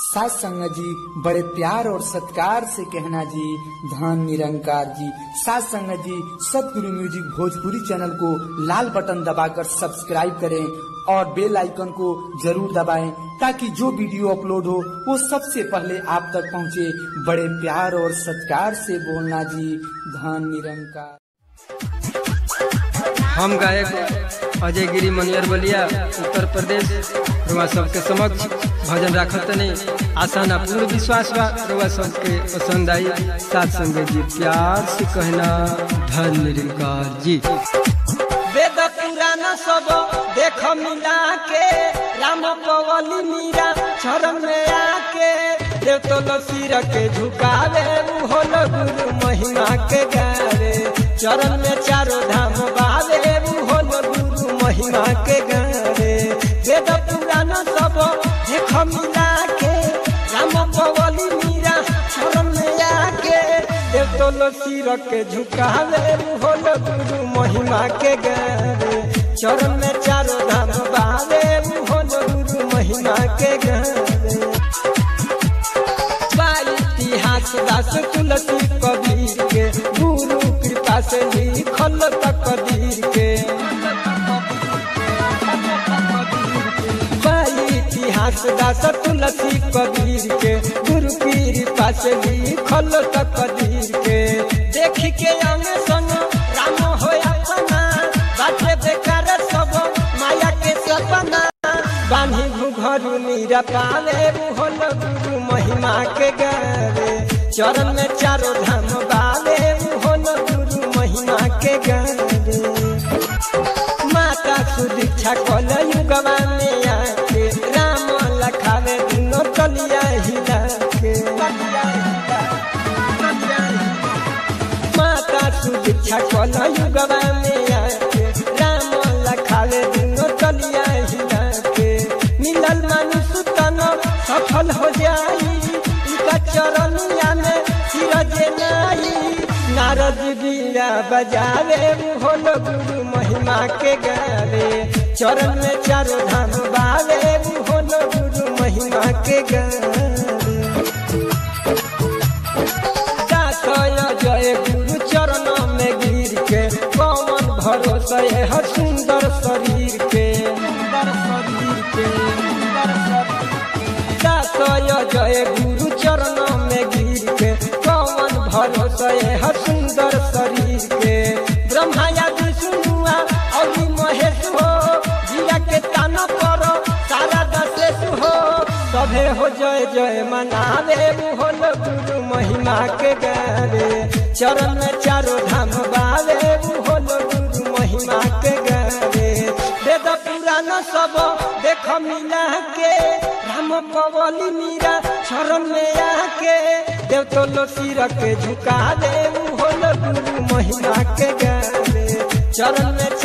सास संग जी बड़े प्यार और सत्कार से कहना जी धन निरंकार जी सास संग जी सतगुरु म्यूजिक भोजपुरी चैनल को लाल बटन दबाकर सब्सक्राइब करें और बेल आइकन को जरूर दबाएं ताकि जो वीडियो अपलोड हो वो सबसे पहले आप तक पहुंचे बड़े प्यार और सत्कार से बोलना जी धन निरंकार हम गायक अजय गिरी मनियर बलिया उत्तर प्रदेश रुआ सबके समक्ष भजन राखत नहीं आसान पूर्ण विश्वास बा रुआ सबके पसंद आई साथ संगे जी प्यार से कहना धन निरंकार जी वेद पुराण सब देख मिला के राम पवली मीरा चरण में आके देव तो सिर के झुकावे होल गुरु महिमा के गावे चरण में चारों धाम बावे होल गुरु महिमा के गावे वेद पुराण सब देख मिला के राम पवली मीरा चरण में आके देव तो सिर के झुकावे होल गुरु महिमा के गावे चरण में चारों धाम बावे होल गुरु महिमा के गावे बा इतिहास दास तुलसी कबीर के गुरु कृपा से लिखल तकदीर के बा इतिहास दास तुलसी कबीर के गुरु कृपा से लिखल तकदीर के देख के अंग संग राम हो अपना बाटे बेकार सब माया के सपना बानी घुघरू मीरा पावे होल गुरु महिमा के गावे चरण में चारों धाम बावे होल गुरु महिमा के गावे माता सुदीक्षा कल युगवा में आके राम लखावे दिनो तलिया हिला के माता सुदीक्षा कल युगवा में आके राम लखावे दिनो तलिया हिला के मिलल मनुष्य तन सफल हो जाई इनका चरनिया में सिरजे नाई नारद बीड़ा बजावे होल गुरु महिमा के गावे चरण में चारों धाम बावे होल गुरु महिमा के गावे दासय जय गुरु चरण में गिर के कौन भरोसा है हर सुंदर शरीर के सुंदर शरीर के सुंदर शरीर दासय जय गुरु चरण में गिर के कौन भरोसा है हर सुंदर शरीर के ब्रह्मा या विष्णुआ और महेश हो जिया के ताना पर सारा दशेष हो सभे हो जय जय मनावे होल गुरु महिमा के गावे चरण में चारों धाम बावे होल गुरु महिमा के गावे वेद पुराण सब देख मिला के राम पवली मीरा चरण में आके देव तो सिर के झुका दे होल गुरु महिमा के गावे चरण में